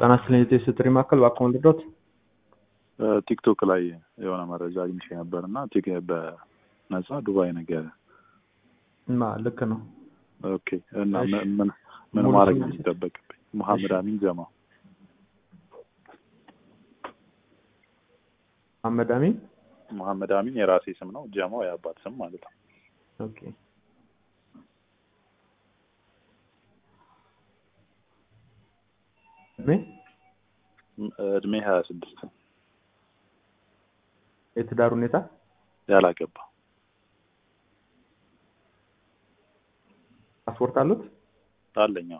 ጤና ይስጥልኝ የቴስት ጥሪ ማዕከል እባክዎን ልርዳዎት? ቲክቶክ ላይ የሆነ መረጃ አግኝቼ ነበር እና በነፃ ዱባይ ነገር እና ልክ ነው። ኦኬ እና እሺ። ምን ምን ምን ሙሉ ማድረግ ስም ነው የሚጠበቅብኝ? መሐመድ አሚን ጀማ። መሐመድ አሚን መሐመድ አሚን የራሴ ስም ነው፣ ጀማው የአባት ስም ማለት ነው። ኦኬ። እድሜ ም- እድሜ ሀያ ስድስት የትዳር ሁኔታ ያላገባ ፓስፖርት አሉት? አለኛው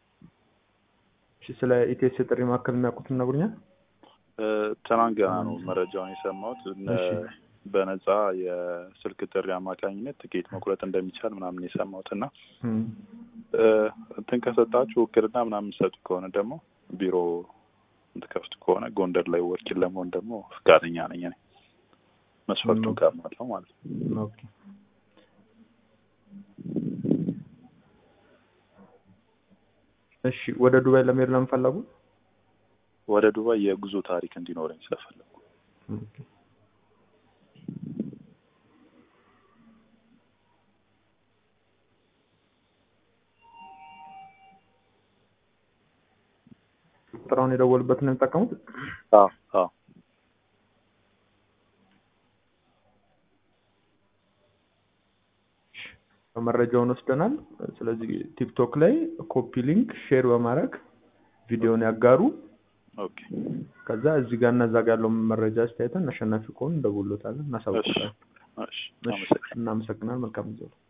እሺ ስለ ኢቴስ ጥሪ ማዕከል የሚያውቁት ይነግሩኛል? ትናንት ገና ነው መረጃውን የሰማሁት። እነ እሺ። በነፃ የስልክ ጥሪ አማካኝነት ትኬት መቁረጥ እንደሚቻል ምናምን የሰማሁት እና እም፣ እ፣ እንትን ከሰጣችሁ ውክልና ምናምን ሰጡ ከሆነ ደግሞ ቢሮ እንትከፍቱ ከሆነ ጎንደር ላይ ወኪል ለመሆን ደግሞ ፈቃደኛ ነኝ እኔ መስፈርቱን ኦኬ። ካሟላው ማለት ነው። ኦኬ። እሺ ወደ ዱባይ ለመሄድ ለምን ፈለጉ? ወደ ዱባይ የጉዞ ታሪክ እንዲኖረኝ ስለፈለጉ ኦኬ። ቁጥራውን የደወሉበት ነው የሚጠቀሙት? አዎ አዎ መረጃውን ወስደናል። ስለዚህ ቲክቶክ ላይ ኮፒ ሊንክ ሼር በማድረግ ቪዲዮን ያጋሩ። ኦኬ ከዛ እዚህ ጋር እና እዛ ጋር ያለውን መረጃ አስተያየተን አሸናፊ ከሆኑ እንደውሎታለን፣ እናሳውቃለን። እሺ እሺ፣ አመሰግናለሁ። እናመሰግናለን። መልካም ጊዜ